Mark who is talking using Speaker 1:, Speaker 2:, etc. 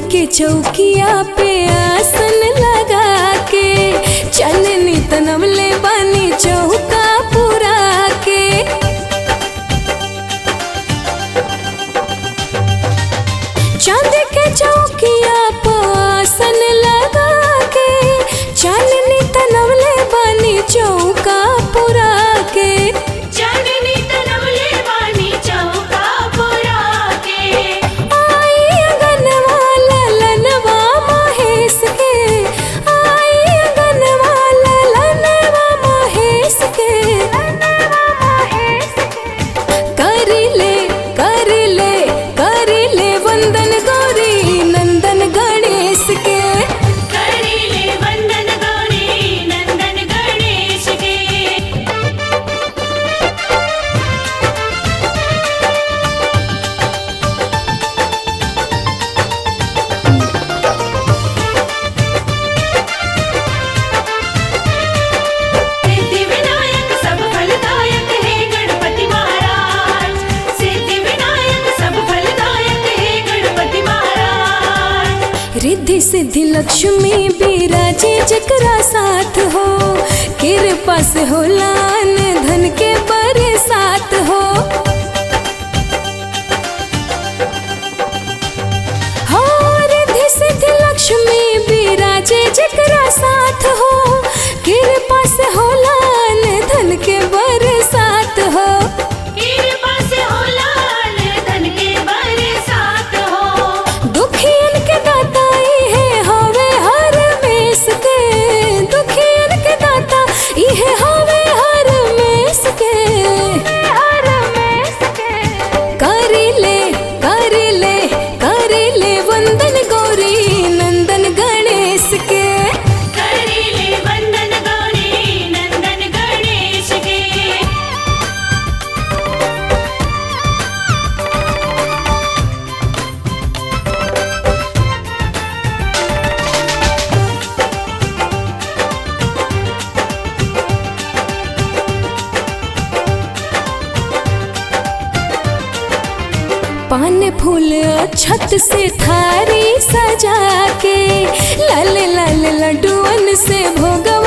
Speaker 1: के चौकिया पे आसन लगा के चलनी तनवले बानी चौका पुरा के चांद के चौकिया पे आसन लगा के चलनी तनवले बानी चौका पुरा के
Speaker 2: चांदनी तनवले बानी चौका पुरा के
Speaker 1: आई अगनवा ललनवा महेश के आई अगनवा ललनवा महेश के कर ले कर ले कर ले वंदन गौरी नंदन गणेश के
Speaker 2: करीले वंदन गौरी नंदन गणेश के सिद्धि विनायक सब फलदायक हे गणपति महाराज सिद्धि विनायक सब फलदायक हे गणपति महाराज
Speaker 1: रिद्धि सिद्धि लक्ष्मी बिराजे जकरा साथ हो कृपा से हो लान धन के बरसात हो हो रिद्धि सिद्धि लक्ष्मी बिराजे जकरा साथ हो कृपा से हो लान धन के बरसात हो
Speaker 2: कृपा से हो लाल धन के बरसात हो
Speaker 1: दुखियन के दाता इहे हवे हर मेस के दुखियन के दाता इहे हवे हर मेस के हर मेस के कर ले कर ले कर ले वंदन गौरी नंदन गणेश के
Speaker 2: करीले वंदन गौरी नंदन गणेश के
Speaker 1: पान फूल छत से थारी सजा के लाल लाल लड्डुअन से भोगवा